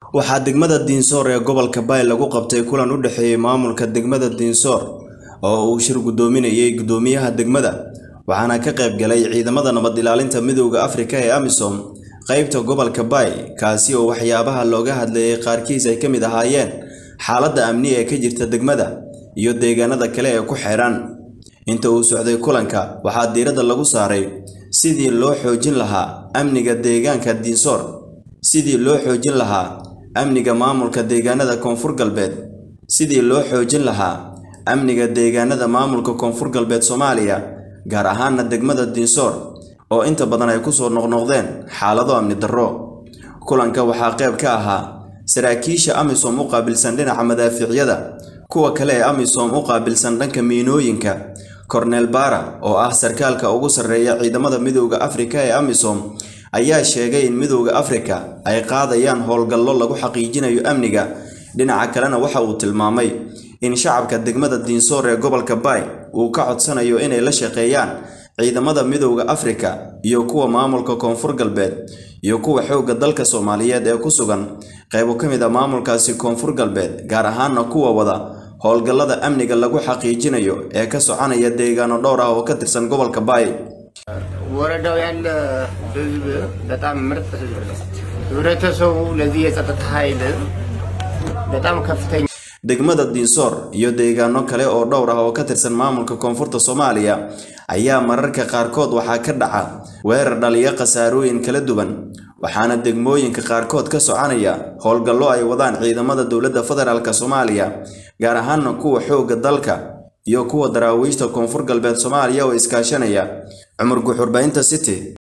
waxaa degmada diinsoor ee gobolka baay lagu qabtay kulan u dhexeeyey maamulka degmada diinsoor oo uu shir guddoominayay guddoomiyaha degmada waxaana ka qayb galay ciidamada nabad ilaalinta midowda afrika ee amisom qaybta gobolka baay kaasi oo waxyaabaha looga hadlayay qaarkiis ay ka mid ahaayeen xaaladda amni ee ka jirta degmada iyo deegaanada kale ee ku xeedhan inta uu socday kulanka waxaa diiradda lagu saaray sidii loo xoojin lahaa amniga deegaanka diinsoor sidii loo xoojin lahaa amniga maamulka deegaanada koonfur galbeed sidii loo xoojin lahaa amniga deegaanada maamulka koonfur galbeed soomaaliya gaar ahaana degmada diinsoor oo inta badan ay kusoo noqnoqdeen xaalado amni darro kulanka waxaa qayb ka ahaa saraakiisha amisom u qaabilsan dhinaca madaafiicyada kuwa kale ee amisom u qaabilsan dhanka miinooyinka korneel baara oo ah sarkaalka ugu sarreeya ciidamada midowda afrika ee amisom ayaa sheegay in midowda afrika ay qaadayaan howlgallo lagu xaqiijinayo amniga dhinaca kalena waxa uu tilmaamay in shacabka degmada diinsoor ee gobolka baay uu ka codsanayo inay la shaqeeyaan ciidamada midowda afrika iyo kuwa maamulka koonfur galbeed iyo kuwa xoogga dalka soomaaliyeed ee ku sugan qaybo ka mid a maamulkaasi koonfur galbeed gaar ahaana kuwa wada howlgallada amniga lagu xaqiijinayo ee ka soconaya deegaano dhowr ah oo ka tirsan gobolka baay ወረዳው ያለ ህዝብ በጣም ምርጥ ህዝብ ነው። ህብረተሰቡ ለዚህ የጸጥታ ኃይል በጣም ከፍተኛ degmada diinsoor iyo deegaano kale oo dhowr ah oo ka tirsan maamulka koonfurta soomaaliya ayaa mararka qaarkood waxaa ka dhaca weerar dhaliya khasaarooyin kala duwan waxaana degmooyinka qaarkood ka soconaya howlgallo ay wadaan ciidamada dowladda federaalk soomaaliya gaar ahaana kuwa xoogga dalka iyo kuwa daraawiishta koonfur galbeed soomaaliya oo iskaashanaya cumar guxurbaynta city